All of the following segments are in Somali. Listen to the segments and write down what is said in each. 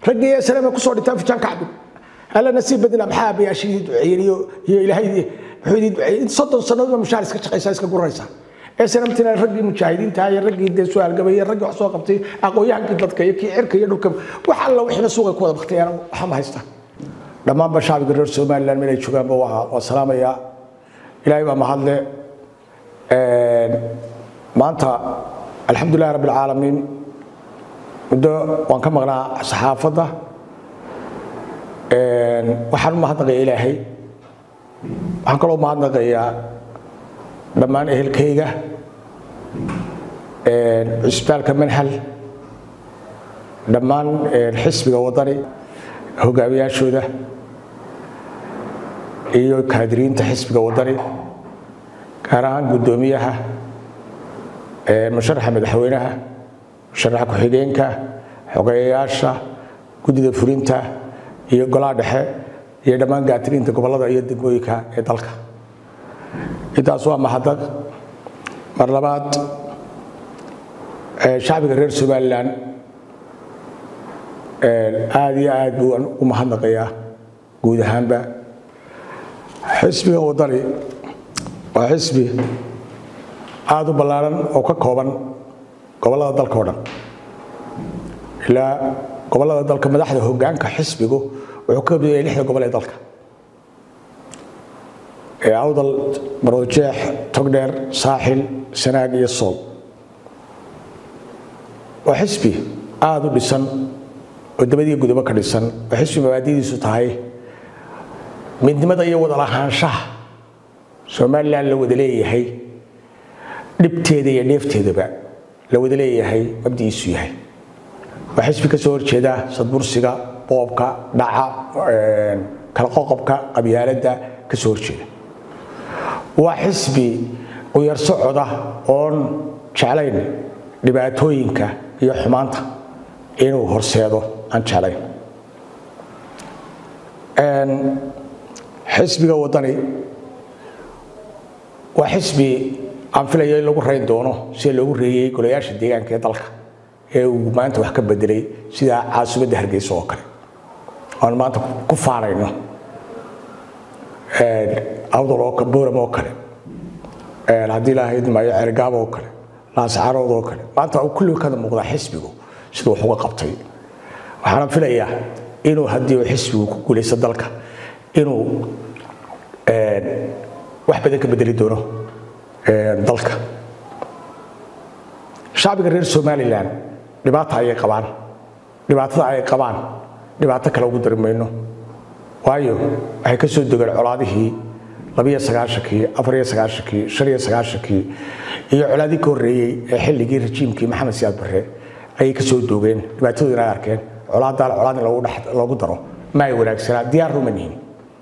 raggii eslama kusoo dhintaan fijaan kacbin alla nasiib badina maxaa abayaashidii duceeyeen iyo iyo ilaahay wuxuu idin duceeyey soddon sannadoodba mushaar iska shaqaysaa iska guranaysaa eesnamtina raggii mujaahidiinta iyo raggii dee su-aalgabay iyo raggii wax soo qabtay aqoon-yahankii dadka iyo kii cirka iyo dhulka wax alla wixiina suuqa ku wada baktayaan waxa ma haystaan dhammaanba shacbiga reer somaliland meelay joogaanba waa waa salaamayaa ilaahay baa mahadle maanta alxamdulilahi rabbi alcaalamiin muddo waan ka maqnaa saxaafadda waxaan u mahadnaqaya ilaahay waxaan kaloo mahadnaqayaa dhammaan ehelkayga cusbitaalka manhal dhammaan xisbiga wadani hogaamiyaashooda iyo kaadiriinta xisbiga wadani gaar ahaan guddoomiyaha musharaxa madaxweynaha musharaxa ku-xigeenka xogeeyayaasha guddida fulinta iyo golaha dhexe iyo dhammaan gaatiriinta gobollada iyo degmooyinka ee dalka intaas waa mahadnaq mar labaad shacbiga reer somalilan aada iyo aad buu u mahadnaqayaa guud ahaanba xisbiga wadani waa xisbi aada u ballaaran oo ka kooban gobollada dalka o dhan ilaa gobollada dalka madaxda hoggaanka xisbigu wuxuu ka badiyay lixda gobol ee dalka ee awdal maroojeex togdheer saaxil sanaag iyo sool waa xisbi aada u dhisan oo dabadiiyo gudobo ka dhisan oo xisbi mabaadidiisu tahay midnimada iyo wada lahaanshaha somalilan la wada leeyahay dhibteeda iyo dheefteedaba la wada leeyahay mabdiiisu yahay waa xisbi ka soo horjeeda sadbursiga boobka dhaca kala qoqobka qabyaaladda ka soo horjeeda waa xisbi uyar socoda oon jeclayn dhibaatooyinka iyo xumaanta inuu horseedo aan jeclayn xisbiga wadani waa xisbi aan filayo in lagu rayn doono sida loogu reeyey golayaasha deegaanka ee dalka ee uu maanta wax ka bedelay sida caasimadda hargeysa oo kale aan maanta ku faanayno awdal oo booram oo kale haddii lahayd maayo cergaab oo kale laascarood oo kale maanta kulli kada muuqdaa xisbigu siduu wax uga qabtay waxaana filayaa inuu haddii uu xisbigu ku guulaysto dalka inuu wax badan ka bedeli doono dalka shacbiga reer somalilan dhibaata ayay qabaan dhibaatada ay qabaan dhibaato kale ugu dari mayno waayo waxay ka soo degeen colaadihii labiyo sagaashankii afariyo sagaashankii shaniyo sagaashankii iyo colaadii ka horreeyey ee xilligii rajiimkii maxamed siyaad barre ayay ka soo doogeen dhibaatadoodina ay arkeen colaadaal colaad in loogu daro ma ay wanaagsanaa diyaar ruma nihin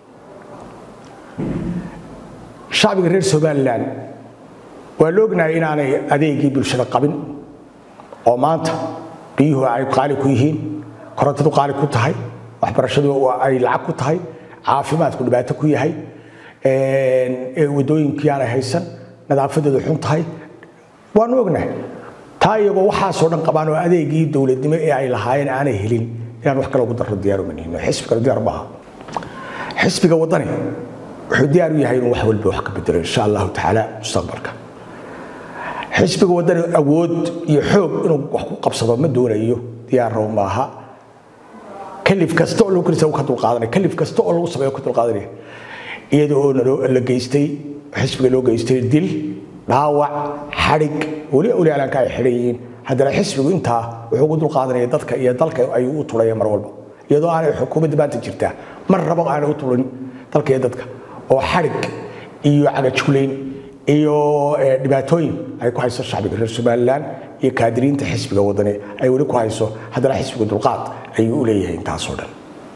shacbiga reer somalilan waa la ognahay inaanay adeegii bulshada qabin oo maanta biyuhu ay qaali ku yihiin korontadu qaali ku tahay waxbarashadu ay lacag ku tahay caafimaadku dhibaato ku yahay wadooyinkii aanay haysan nadaafadeedu xun tahay waanu ognahay taa iyagoo waxaasoo dhan qabaan oo adeegii dowladnimo ee ay lahaayeen aanay helin inaan wax kale ugu darro diyaarumanihin xisbi kale diyaar maaha xisbiga wadani wuxuu diyaar u yahay inuu wax walba wax ka bedelo insha allahu tacaala mustaqbalka xisbiga wadani awood iyo xoog inuu wax ku qabsado ma doonayo diyaarrow maaha kalif kasta oo lagu kalisa ka dulqaadanaya kalif kasta oo lagu sameeyo ka dulqaadanaya iyada oo la geystay xisbiga loo geystay dil dhaawac xadhig weli olaalanka ay xidhan yihiin haddana xisbigu intaa wuxuu ugu dulqaadanaya dadka iyo dalka ayuu u tulaya mar walba iyadoo aanay xukuumadda maanta jirtaa mar rabo aanay u tulin dalka iyo dadka oo xadhig iyo cagajulayn iyo dhibaatooyin ay ku hayso shacbiga reer somalilan iyo kaadiriinta xisbiga wadani ay weli ku hayso haddana xisbiga dulqaad ayuu u leeyahay intaasoo dhan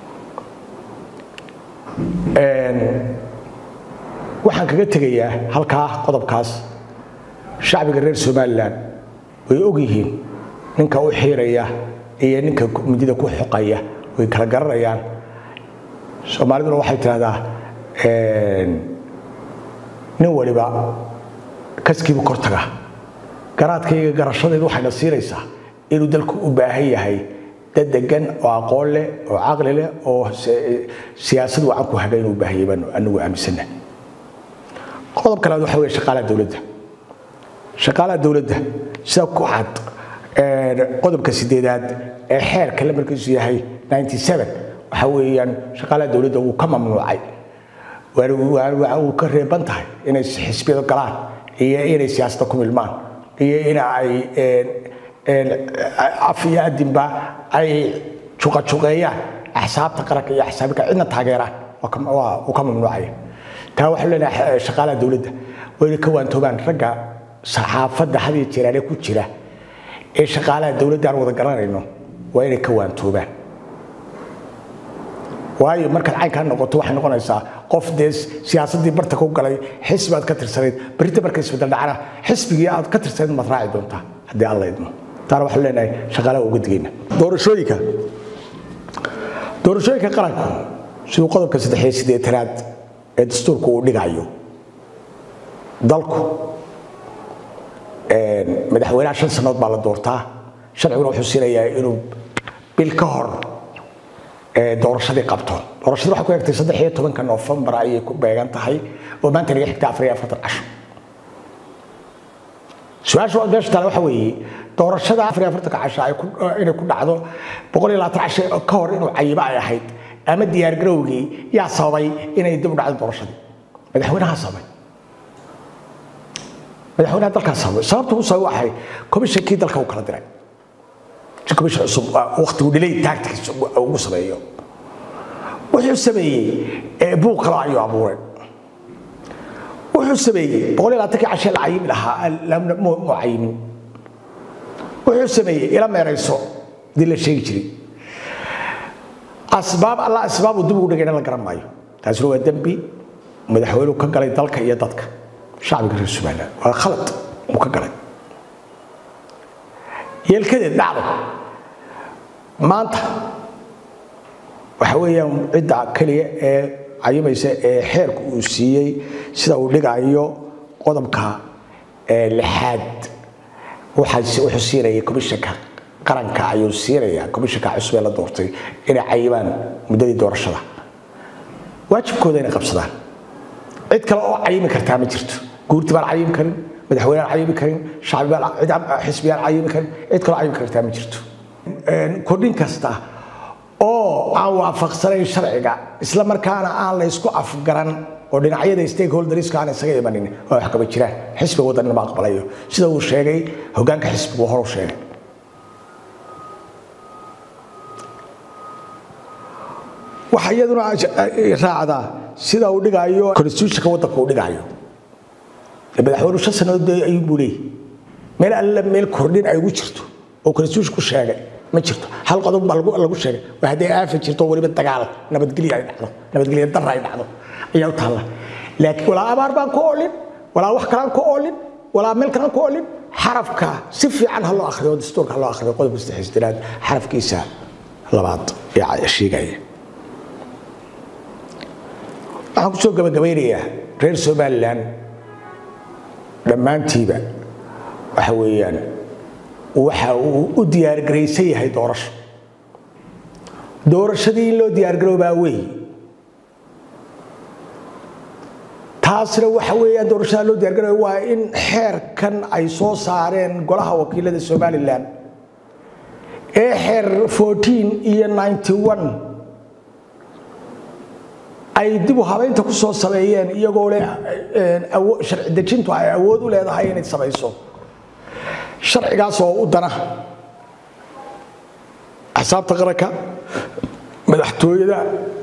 waxaan kaga tegayaa halkaa qodobkaas shacbiga reer somalilan way og yihiin ninka u xiiraya iyo ninka midida ku xoqaya way kala garanayaan soomaaliduna waxay tidhahdaa nin waliba kaskiibu kor taga garaadkayga garashadeedu waxayna siinaysaa inuu dalku u baahan yahay dad degan oo aqoon leh oo caqli leh oo siyaasad wacan ku haga inuu baahiyay baanu anagu aaminsana qodobka labaad waxa weeye shaqaalaha dowladda shaqaalaha dowladda sida ku cad qodobka sideedaad ee xeerka lambarkiisu yahay 97 waxa weeyaan shaqaalaha dowladda wuu ka mamnuucay waxa uu ka reeban tahay inay xisbiyada galaan iyo inay siyaasadda ku milmaan iyo in ay af iyo adinba ay juqajuqeeyaan axsaabta qaranka iyo axsaabka cidna taageeraan uu ka mamnuucaya taa waxaa leenahay shaqaalaha dowladda waa inay ka waantoobaan ragga saxaafadda had iyo jeeraale ku jira ee shaqaalaha dowladda aan wada garanayno waa inay ka waantoobaan waayo markaad caynkaa noqoto waxay noqonaysaa qof dee siyaasaddii barta ku galay xisbi aad ka tirsanayd berita marka isbedel dhacana xisbigii aad ka tirsanayd maad raaci doontaa haddii alla idmo taana waxaan leenahay shaqaalaha uga digayna doorashooyinka doorashooyinka qaranku siduu qodobka saddex iyo siddeetanaad ee dastuurka uu dhigayo dalku madaxweynaha shan sannadood baa la doortaa sharciguna wuxuu siinayaa inuu bil ka hor doorashadii qabto doorashada waxay ku egtay saddex iyo tobanka noofembar ayay ku beegan tahay oo maanta naga xigta afar iyo afartan casho su-aasha meesha taale waxa weeye doorashada afar iyo afartanka casho ay inay ku dhacdo boqol iyo labaatan casho ka hor inuu cayibo ay ahayd ama diyaargarowgii yaa sababay inay dib u dhacdo doorashadii madaxweynaha sababay madaxweynaha dalkaa sababay sababta uu sababay waxay komishankii dalka uu kala diray si komishan cusub waqtigu dhilay taagtikiisa ugu sameeyo wuxuu sameeyey buuq kale ayuu abuuray wuxuu sameeyey boqol iyo labaatankii cashe la cayimi lahaa mu cayimin wuxuu sameeyey ila meerayso dii la sheegi jiray asbaab alla asbaabu dib ugu dhigayna la garan maayo taasina waa dembi madaxweynuhu ka galay dalka iyo dadka shacbiga reer somaliland waa khalad uu ka galay yeelkadeed dhacdo maanta waxa weeyaan cidda keliya ee cayimaysa ee xeerku uu siiyey sida uu dhigayo qodobka lixaad wuxuu siinaya komishanka qaranka ayuu siinaya komishanka cusub ee la doortay inay cayibaan muddadii doorashada waajibkooda inay qabsadaan cid kale oo cayimi kartaa ma jirto guurti baan cayimi karin madaxweyneaan cayimi karin xisbiyaan cayimi karin cid kaloo cayimi kartaa ma jirto kordhin kasta oo aan waafaqsanayn sharciga isla markaana aan la ysku afgaran oo dhinacyada stakeholderska aan isaga imanin waa wax kaba jiraan xisbiga waddanina ma aqbalayo sida uu sheegay hogaanka xisbigu horu sheegay waxa iyaduna raacdaa sida uu dhigayo constitutionka waddanka uu dhigayo madaxweynu shan sannadood ayuu buu leeyahy meel alle meel kordhin ay ugu jirto oo constitution ku sheegay ma jirto hal qodob baa lagu sheegay waa hadday aafa jirto weliba dagaal nabadgelyo ay dhacdo nabadgelyo darra ay dhacdo ayaa u taalla laakiin walaa abaar baan ku oolin walaa wax kalaan ku oolin walaa meel kalaan ku oolin xarafka si fiican ha loo akhriyo dastuurka ha loo akhriyo qodobka saddexisdanaad xarafkiisa labaad ee sheegaya waxaan ku soo gabagabaynayaa reer somaliland dhammaantiiba waxa weeyaan waxa uu u diyaargaraysan yahay doorasho doorashadii in loo diyaargaroobaa wey taasna waxa weeyaan doorashada loo diyaargarooba waa in xeerkan ay soo saareen golaha wakiilada somalilan ee xeer fourteen iyo ninety one ay dib u habeynta ku soo sameeyeen iyagoo leh sharci dejintu ay awood u leedahay inay samayso sharcigaas oo u dana axsaabta qaranka madaxtooyada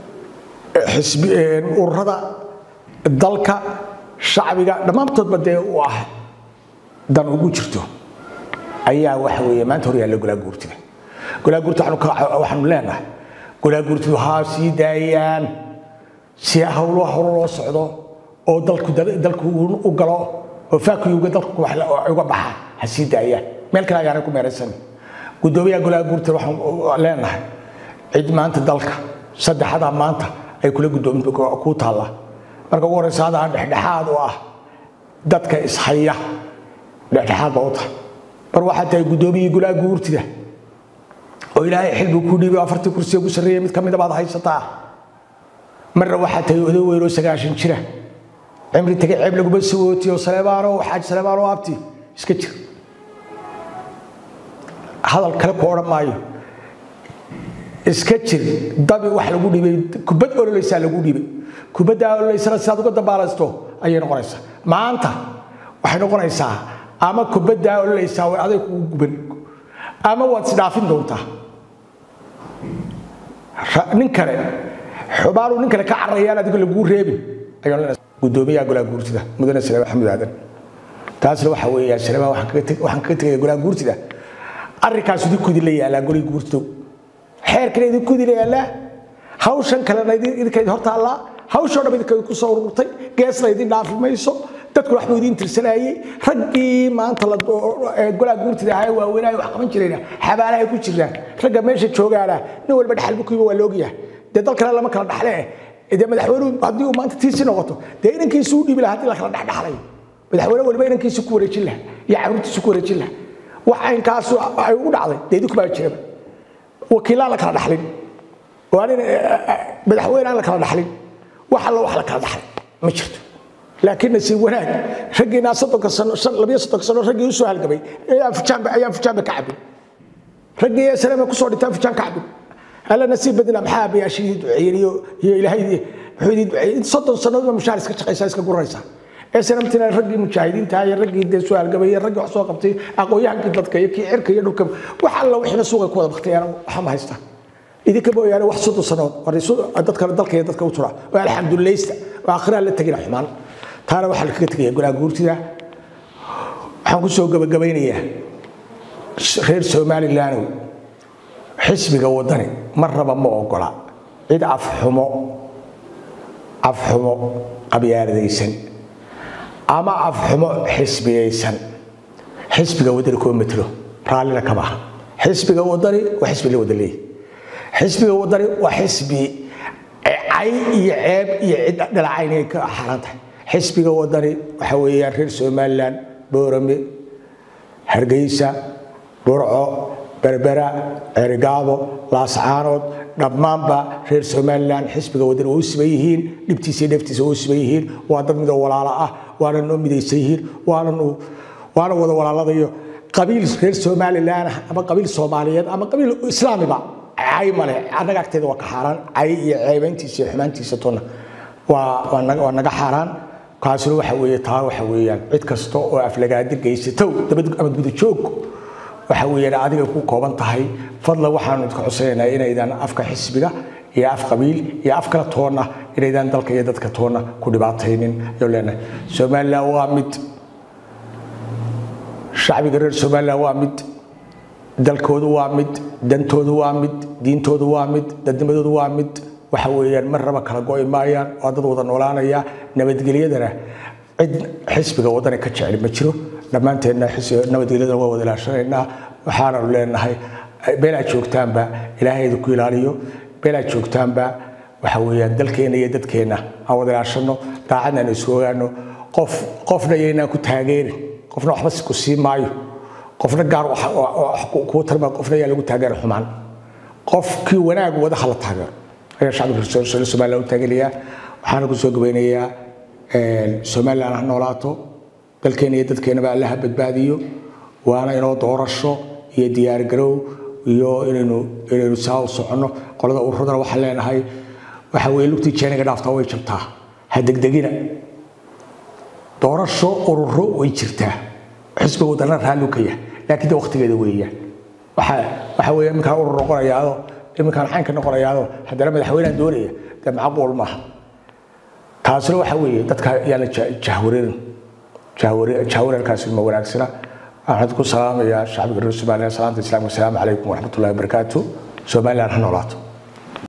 ururada dalka shacbiga dhammaantoodba dee u ah dan ugu jirto ayaa waxa weeye maanta hor yaalla golaa guurtida golaa guurtida waxaanu leenahay golaa guurtidu haa sii daayaan si hawlo hore loo socdo oo dalku dalku u galo oo faakiyuga dalku uga baxa ha sii daayaan meel kale ayaanay ku meeraysan guddoomiyaha golaha guurtida waxaan leenahay cid maanta dalka saddexadaa maanta ay kula guddoomin ku taalla marka ugu horeysa hadaan dhexdhexaad u ah dadka ishaya dhexdhexaad ba u tahay mar waxaa tahay guddoomiyihii golaha guurtida oo ilaahay xil buu ku dhiibay afartii kursiga ku sarreeyay mid ka mida baad haysataa marna waxaa tahay oday weyn oo sagaashan jira cimri tagay ceeb laguma sawootiyo saleebaano xaaji saleebaano abti iska jir hadal kale ku odhan maayo iska jir dabi wax lagu dhibay kubad ololeysaa lagu dhibay kubaddaa ololeysana sidaad uga dabaalaysto ayay noqonaysaa maanta waxay noqonaysaa ama kubaddaa ololeysaa way aday kugu guban ama waad isdhaafin doontaa nin kale xubaanuu nin kale ka cararayaan adigo laguu reebin ayaan gudoomiyaha golaha guurtida mudane saleema maxamed aadan taasna waxa weeyaan saleema waxaan kaga tegaya golaha guurtida arrinkaas idinku idinla yaalaa golihii guurtidow xeerkana idinku idinla yaalaa hawshan kalena idinka idin hortaallaa hawshoo dham idinka idinku soo ururtay geesna idin dhaafi mayso dadku waxbuu idin tirsanayey raggii maanta golaha guurtida ahaa waaweynaayo wax qaban jirayna xabaalahay ku jiraan ragga meesha joogaana nin walba dhaxal bukiiba waa loogyahay dee dal kale lama kala dhaxle dee madaxweynuhu haddii uu maanta tiisi noqoto dee inankiisu u dhiibi laha haddii la kala dhexdhexlayo madaxweyne waliba inankiisu ku wareejin laha iyo caruurtiisu ku wareejin laha wax aynkaasu ay ugu dhacday dee idinku baa jiraba wakiilaan la kala dhaxlin waa nin madaxweyne aan la kala dhaxlin wax alla wax la kala dhaxlay ma jirto laakiin nasiib wanaag raggiinaa soddonka sano labiyo soddonka sano raggii u soo halgamay ayaan fujaanba ayaan fujaanba ka cabin raggii ee salama kusoo dhintaan fujaan ka cabin alla nasiib badina maxaa abayaashii duceeyeen iyo iyo ilaahay wuxuu idin duceeyey soddon sannadoodba mushaar iska shaqaysaa iska guraysaa ee sanamtina raggii mujaahidiinta iyo raggii dee soo halgamay iyo raggii wax soo qabtay aqoonyahankii dadka iyo kii cirka iyo dhulka wax alla wixiina suuqay ku wada baktayaan waxa ma haystaa idinka mooyaane wax soddon sannadood dadka dalka iyo dadka u tura oo alxamdulilaysta oo akhiraan la tegina xumaan taana waxaa lakaga tegaya golaha guurtida waxaan ku soo gabagabaynayaa reer somalilandow xisbiga wadani mar raba ma ogola cid afxumo afxumo qabyaaladaysan ama afxumo xisbiyaysan xisbiga wadani kuma metelo raallina kama aha xisbiga wadani waa xisbi la wada leeyahy xisbiga wadani waa xisbi cay iyo ceeb iyo cid dhalacayn ay ka xaran tahay xisbiga wadani waxa weeyaan reer somalilan boorame hargeysa burco berbera ceerigaabo laascaanood dhammaanba reer somalilan xisbiga wadani waa u siban yihiin dhibtiisa iyo dheeftiisa waa u siban yihiin waa dad midoo walaalo ah waana noo midaysan yihiin waana wada walaaladayo qabiil reer somalilan ah ama qabiil soomaaliyeed ama qabiil islaamiba cay male annaga agteeda waa ka xaaraan cay iyo ceebayntiisa iyo xumaantiisa tona waa naga xaaraan kaasina waxa weeye taa waxa weeyaan cid kasta oo aflagaadi geysatow dabad ama gudajoog waxa weeyaan adiga ku kooban tahay fadlan waxaanu idka cusaynaynaa inaydan afka xisbiga iyo af qabiil iyo af kala toonna inaydan dalka iyo dadka toonna ku dhibaataynin ayuu leenahay somalilan waa mid shacbiga reer somalilan waa mid dalkoodu waa mid dantoodu waa mid diintoodu waa mid dadnimadoodu waa mid waxa weeyaan mar raba kala go'i maayaan waa dad wada noolaanaya nabadgelyadana cid xisbiga wadani ka jecel ma jiro dhammaanteenna nabadgelyadana waa wada ilaashanaynaa waxaananu leenahay meelaad joogtaanba ilaahay idinku ilaaliyo meelaad joogtaanba waxa weeyaan dalkeenna iyo dadkeenna aan wada ilaashano daacadna aan isu ogaano qof qofna yaynaan ku taageerin qofna waxba ku sii maayo qofna gaar kuu tarma qofna yaa lagu taageera xumaan qofkii wanaag wada hala taageero ayaa shacabka somaliland u taagelayaa waxaana ku soo gabaynayaa somaliland ha noolaato dalkeena iyo dadkeenaba allaha badbaadiyo waana inoo doorasho iyo diyaargarow iyo inaynu inaynu saa u soconno qolada ururadana waxaan leenahay waxa weeye lugtii jeeniga dhaaftaa way jabtaa ha degdegina doorasho ururo way jirtaa xisbiga wadana raallu ka yahay laakiin de waqtigeeda weeyaan waxa waxa weeye iminkaan urur noqonayaado iminkaan xaynka noqonayaado haddana madaxweynehan doonaya dee macquul maaha taasina waxa weeye dadka yaana jahwareerin jahwareerkaasi ma wanaagsana waxaan ku salaamayaa shacbiga reer somaliland salaanta islaamka asalaamu calaykum waraxmatullahi wabarakaatu somaliland ha noolaato